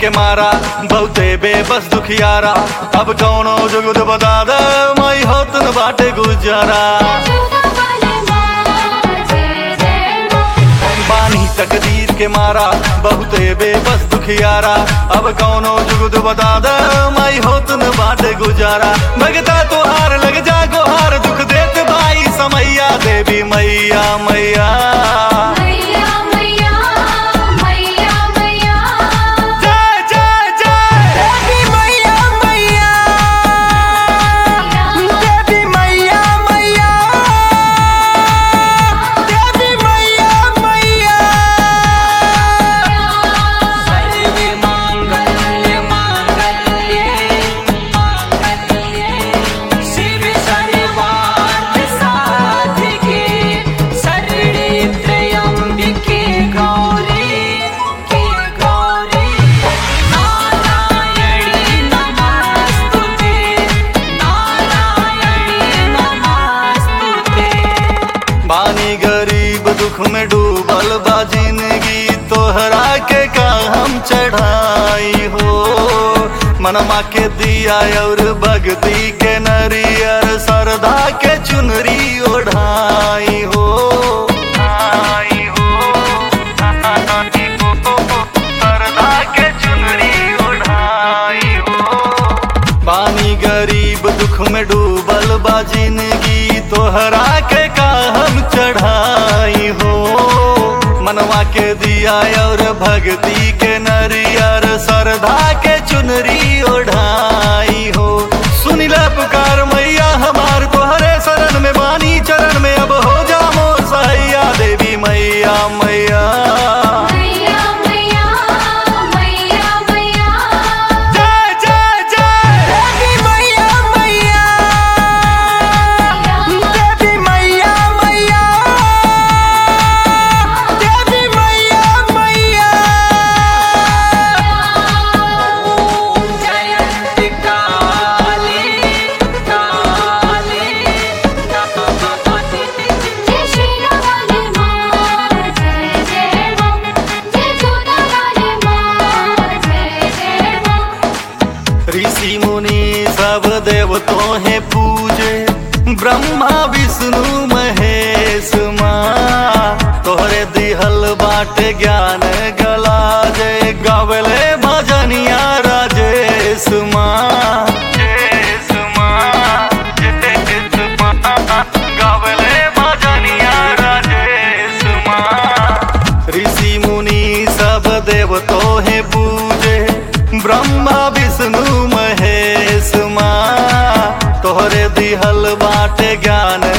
के मारा बहुते बेबस दुखियारा अब कौनो जुगुद बता दे माई होत न बाटे गुजारा बानी तकदीर के मारा बहुते बेबस दुखियारा अब कौनो जुगुद बता दे माई होत न बाटे गुजारा भगता तुहार लग जा गोहार दुख देत भाई समैया देवी मैया मैया जय जय जय देवी मैया मैया देवी मैया मैया देवी मैया मैया सर्वे मांगल्य मांगल्ये मांगल्ये शिव सर्वार्थ साधिके शरणे त्र्यंबिके गौरी के गौरी नारायणी नमस्तुते नारायणी नमस्तुते बानी गरीब दुख में डूबल बा जिंदगी तोहरा के का हम चढ़ाई हो मनमा के दिया और भक्ति के नरियर सरदा के चुनरी ओढ़ाई हो आई हो, आई हो, सरदा के चुनरी ओढ़ाई हो बानी गरीब दुख में डूबल बा जिंदगी तोहरा के का हम चढ़ाई हो मनवा के दिया और भक्ति के नरियर सरधा के चुनरी ओढ़ाई हो सुनिला पुकार मैया हमार तोहरे शरण में बानी चरण में अब हो जा मोर सैया देवी मैया मैया जय जय जय देवी मैया मैया देवी मैया मैया देवी मैया मैया ओम जयंती काली काली ऋषि मुनि सब देवतों है पूजे ब्रह्मा विष्णु महेश माँ तोहरे दिहल बाटे ज्ञान गला जय गावले भजनिया राजेश माँ जयेश माँ, जयेश माँ, गावले भजनिया राजेश माँ। ऋषि मुनि सब देवतो है पूजे ब्रह्मा विष्णु महेश माँ तोहरे दिहल बाटे ज्ञान